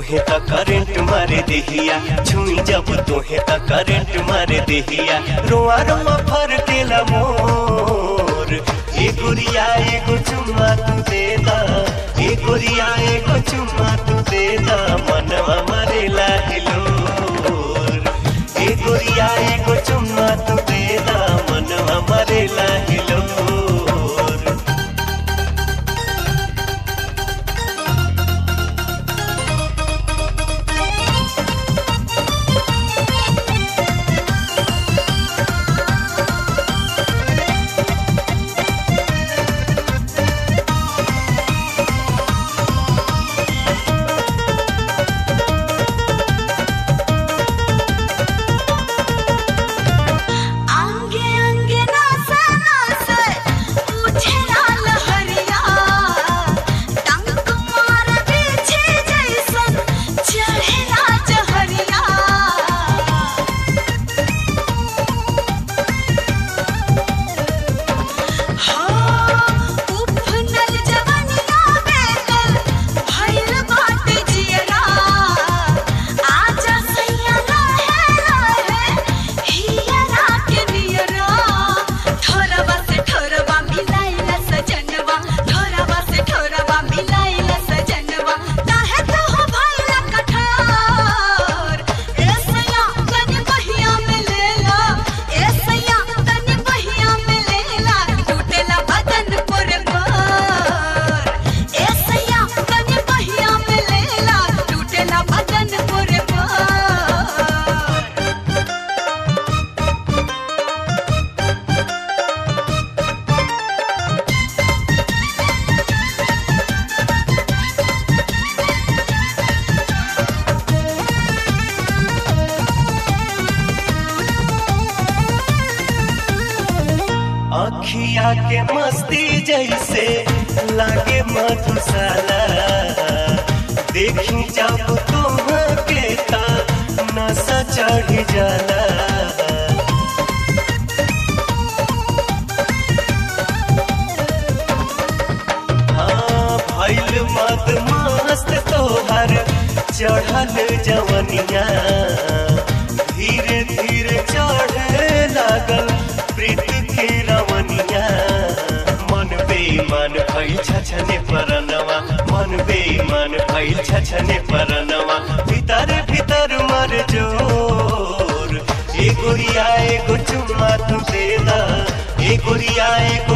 तोहे त करंट मारे देहिया छुई जब तोहे त करंट मारे देहिया रोआ रोआ फर केला मोर ए गुरिया एगो चुम्मा तू दे दा ए गुरिया एगो चुम्मा तू दे दा मनवा मरेला हिलोर ए गुरिया एगो चुम्मा तू दे दा मनवा मरेला हिलोर अंगे अंगे नासा नासा उठे लाल हरिया टंक मार पीछे जैसन चढ़े राज हरिया उफनल जवनिया बेकल भइल बाटे जियरा आजा सैया रहे रहे हियरा के नियरा ठोरवा से ठोरवा मिलाइला सजनवा ठोरवा से ठोरवा मिलाइला सजनवा काहे तो हो भइला कठोर ए सैया तनी बहिया में लेला ए सैया तनी बहिया में लेला टूटेला बदन पर पर ए सैया तनी बहिया में लेला टूटेला बदन पर पर अखिया के मस्ती जैसे लागे मधुशाला देखी जब तुम के ता नशा चढ़ जाला हाँ भइल मत मस्त तोहर चढ़ल जवनिया धीरे धीरे चढ़े लागल प्रीत के रवनिया मन बेईमान भइल छछने परनवा मन बेईमान भइल छछने परनवा भीतर भीतर मर जोर ए गुरिया एगो चुम्मा तू दे दा ए गुरिया एगो